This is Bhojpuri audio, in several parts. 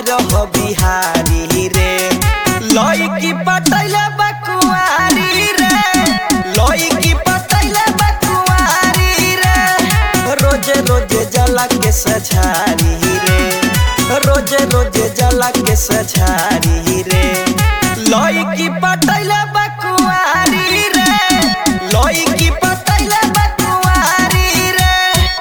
हमार हो बिहारी रे लईकी पटैले बकुआरी रे लईकी पटैले बकुआरी रे रोजे रोजे जला के सझारी रे रोजे रोजे जला के सझारी रे लईकी पटैले बकुआरी रे लईकी पटैले बकुआरी रे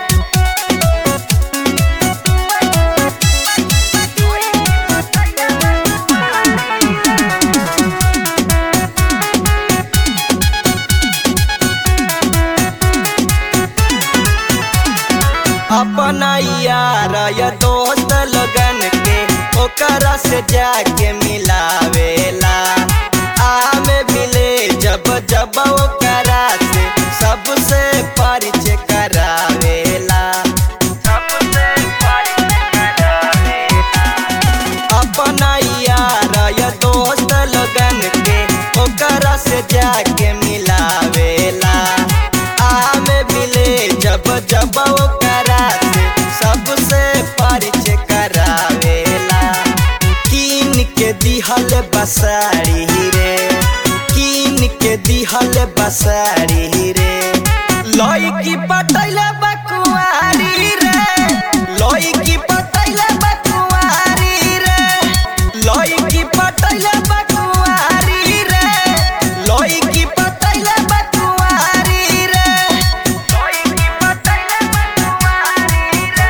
अपना यार या दोस्त लगन के ओकरा से जाके मिलावेला आमे मिले जब जब ओकरा से सबसे परिचय करावेला सबसे परिचय करावेला अपना यार या दोस्त लगन के ओकरा से जाके मिलावेला आमे मिले जब जब ओकरा से सबसे परिचय करावेला कीन के दिहल बसारी रे कीन के दिहल बसारी रे लईकी पटैले बकुआरी रे लईकी पटैले बकुआरी रे लईकी पटैले बकुआरी रे लईकी पटैले बकुआरी रे लईकी पटैले बकुआरी रे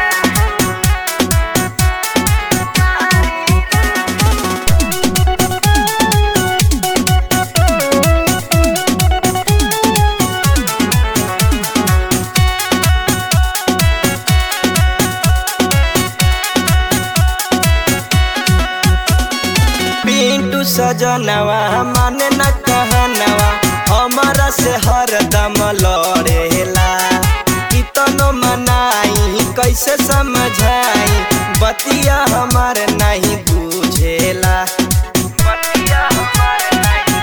पिंटू सजनवा माने न कहनवा हमारा से हरदम लड़ेला कितनो मनाई कैसे समझाई बतिया हमार नहीं बुझेला बतिया हमार नहीं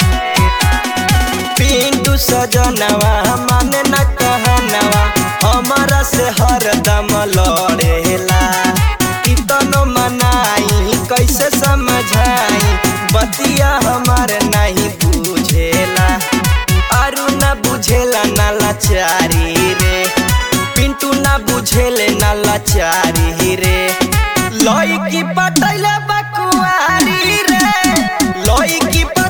पिंटू सजनवा माने न कहनवा हमारा से हरदम लड़ेला कितनो मनाई कैसे समझाई बतिया हमार नहीं बुझेला अरु न बुझेला न लाचारी रे पिंटू न बुझेले न लाचारी रे लईकी पटैले बकुआरी रे लईकी